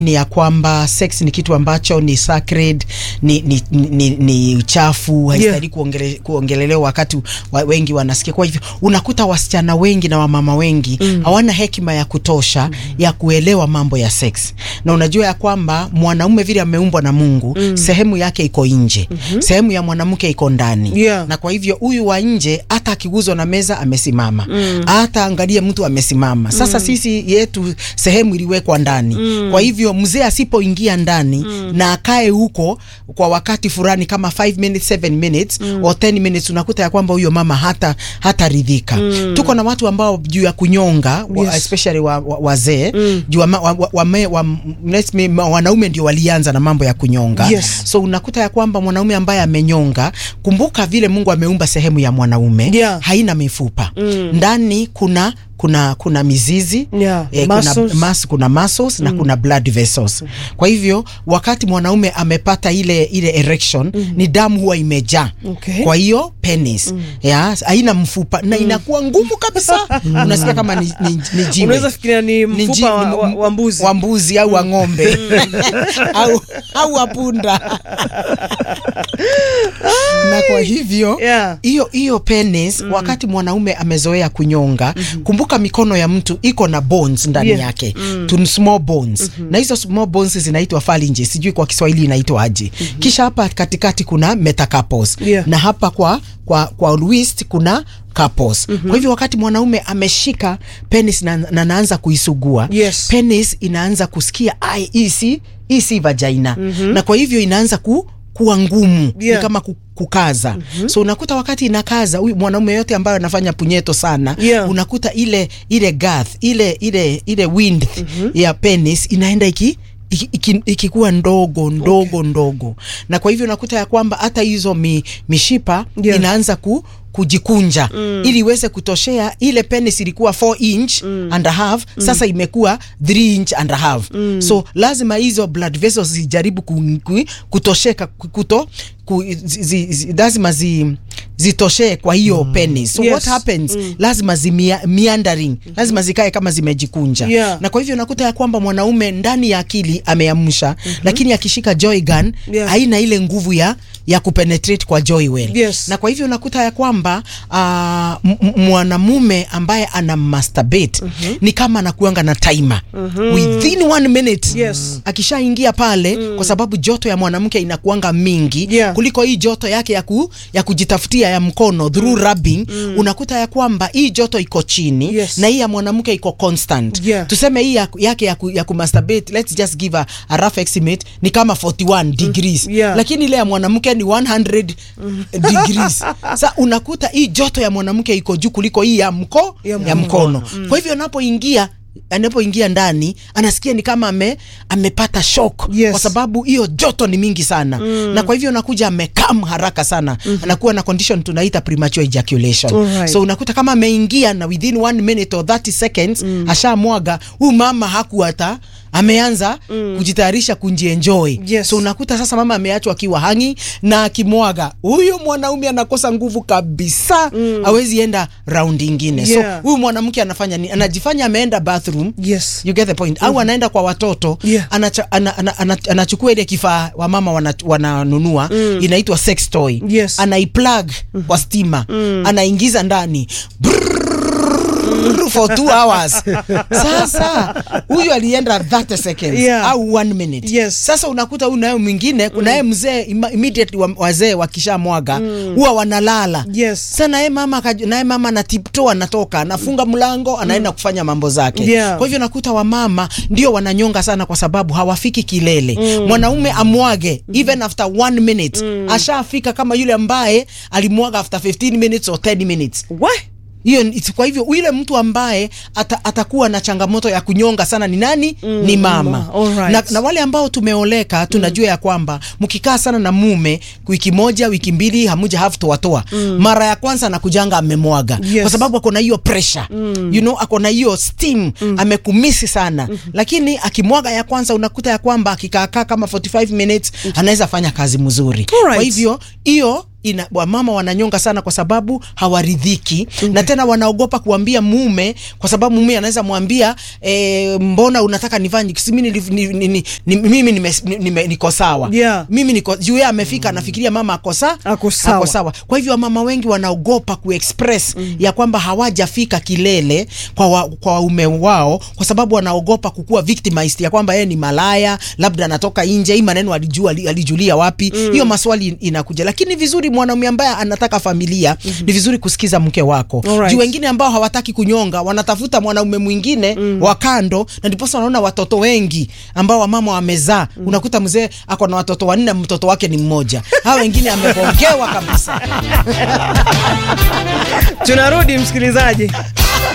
ni ya kwamba sex ni kitu ambacho ni sacred, ni, ni, ni, ni uchafu haistahili Yeah. kuongele, kuongelelewa wakati wa, wengi wanasikia. Kwa hivyo unakuta wasichana wengi na wamama wengi hawana hekima ya kutosha ya kuelewa mambo ya sex, na unajua ya kwamba mwanaume vile ameumbwa na Mungu sehemu yake iko nje, sehemu ya mwanamke iko ndani Yeah. na kwa hivyo huyu wa nje hata akiguzwa na meza amesimama, hata angalie mtu amesimama. Sasa sisi yetu sehemu iliwekwa ndani. Kwa hivyo mzee asipoingia ndani na akae huko kwa wakati fulani kama 5 minutes 7 minutes or 10 minutes, unakuta ya kwamba huyo mama hata hata ridhika. Tuko na watu ambao juu ya kunyonga wa, Yes. especially wa, wa, wazee juu wa, wa, wa, wa, wa, let's me- ma- wanaume ndio walianza na mambo ya kunyonga Yes. so unakuta ya kwamba mwanaume ambaye amenyonga, kumbuka vile Mungu ameumba sehemu ya mwanaume Yeah. haina mifupa ndani, kuna kuna kuna mizizi Yeah, eh, kuna, muscles. mas, kuna muscles na kuna blood vessels. Kwa hivyo wakati mwanaume amepata ile ile erection ni damu huwa imejaa Okay. kwa hiyo penis ya haina mfupa na inakuwa ngumu kabisa, unasikia kama ni, ni, ni jiwe Unaweza fikiria ni Ni mfupa ji- wa, ni- wa, wa mbuzi. wa mbuzi au wa ng'ombe au, au wa punda na kwa hivyo Yeah. hiyo hiyo penis wakati mwanaume amezoea kunyonga, kumbuka mikono ya mtu iko na bones ndani Yeah. yake tu small bones na hizo small bones zinaitwa phalanges, sijui kwa Kiswahili inaitwa aje. Kisha hapa katikati kuna metacarpals Yeah. na hapa kwa kwa kwa wrist kuna carpals. Kwa hivyo wakati mwanaume ameshika penis na, na naanza kuisugua Yes. penis inaanza kusikia ai, hii si hii si vagina na kwa hivyo inaanza ku kuwa ngumu Yeah. ni kama ku- kukaza so unakuta wakati inakaza huyu mwanaume yote ambayo anafanya punyeto sana Yeah. unakuta ile ile girth ile ile ile width ya penis inaenda iki iki- iki- ikikuwa ndogo ndogo ndogo na kwa hivyo unakuta ya kwamba hata hizo mi, mishipa Yeah. inaanza ku kujikunja ili iweze kutoshea ile penis ilikuwa 4 inch and a half sasa imekuwa 3 inch and a half so lazima hizo blood vessels zijaribu ku, ku, kutosheka ku- kuto ku, zi, zi, zi, lazima zi, zitoshee kwa hiyo penis so Yes. what happens lazima zi mea- meandering lazima zikae kama zimejikunja Yeah. na kwa hivyo unakuta ya kwamba mwanaume ndani ya akili ameamsha lakini akishika joy gun Yeah. haina ile nguvu ya ya kupenetrate kwa joy well Yes. na kwa hivyo unakuta ya kwamba ah, m- m- mwanamume ambaye ana masturbate ni kama anakuanga na timer within one minute Yes. akishaingia pale kwa sababu joto ya mwanamke inakuanga mingi Yeah. kuliko hii joto yake ya, ku, ya kujitafutia ya mkono through rubbing unakuta ya kwamba hii joto iko chini Yes. na hii ya mwanamke iko constant Yeah. tuseme hii ya, yake ya, ku, ya kumasturbate let's just give a, a rough estimate ni kama 41 degrees Yeah. lakini ile ya mwanamke ni 100 degrees sa unakuta hii joto ya mwanamke iko juu kuliko hii ya mko Ya ya mkono. mkono kwa hivyo anapoingia anapoingia ndani anasikia ni kama ame, amepata shock Yes. kwa sababu hiyo joto ni mingi sana na kwa hivyo anakuja amekam haraka sana anakuwa na condition tunaita premature ejaculation Alright. so unakuta kama ameingia na within one minute or 30 seconds ashamwaga huyu mama haku hata ameanza kujitayarisha kunjienjoy Yes. so unakuta sasa mama ameachwa akiwa hangi na akimwaga huyo mwanaume anakosa nguvu kabisa hawezi enda round ingine Yeah. so huyu mwanamke anafanya ni anajifanya ameenda bathroom Yes. you get the point au anaenda kwa watoto Yeah. anacha, ana, ana, ana, anachukua ile kifaa wamama wana, wananunua inaitwa sex toy Yes. anaiplug kwa stima anaingiza ndani for two hours sasa huyu alienda 30 seconds Yeah. au one minute Yes. sasa unakuta huyu naye mwingine kunaye mzee ima- immediately wa- wazee wakishamwaga huwa wanalala Yes. sasa naye mama akaj- naye mama anatipto anatoka anafunga mlango anaenda kufanya mambo zake Yeah. kwa hivyo nakuta wamama ndio wananyonga sana kwa sababu hawafiki kilele mwanaume amwage even after one minute ashafika kama yule ambaye alimwaga after 15 minutes or 10 minutes What? hiyo ni- kwa hivyo yule mtu ambaye ata, atakuwa na changamoto ya kunyonga sana ni nani? ni mama ma- alright. na, na wale ambao tumeoleka tunajua ya kwamba mkikaa sana na mume wiki moja wiki mbili hamuja have to watoa mara ya kwanza anakujanga amemwaga Yes. kwa sababu ako na hiyo pressure you know, ako na hiyo steam amekumisi sana lakini akimwaga ya kwanza unakuta ya kwamba akikaakaa kama 45 minutes anaweza fanya kazi mzuri Alright. kwa hivyo hiyo ina wamama wananyonga sana kwa sababu hawaridhiki na tena wanaogopa kuambia mume kwa sababu mume anaweza mwambia e, mbona unataka nifanye si mimi nilif- ni, ni, ni, ni, mimi nime, nime, niko sawa Yeah. mimi niko juu yeye amefika anafikiria mama ako sa Ako sawa. ako sawa kwa hivyo wamama wengi wanaogopa kuexpress ya kwamba hawajafika kilele kwa wa, kwa waume wao kwa sababu wanaogopa kukuwa victimized ya kwamba yeye ni malaya labda anatoka nje hii maneno alijua ali- alijulia wapi hiyo maswali inakuja lakini vizuri mwanaume ambaye anataka familia ni vizuri kusikiza mke wako Alright. juu wengine ambao hawataki kunyonga wanatafuta mwanaume mwingine wa kando na ndiposa wanaona watoto wengi ambao wamama wamezaa unakuta mzee ako na watoto wanne mtoto wake ni mmoja hawa wengine amegongewa kabisa tunarudi msikilizaji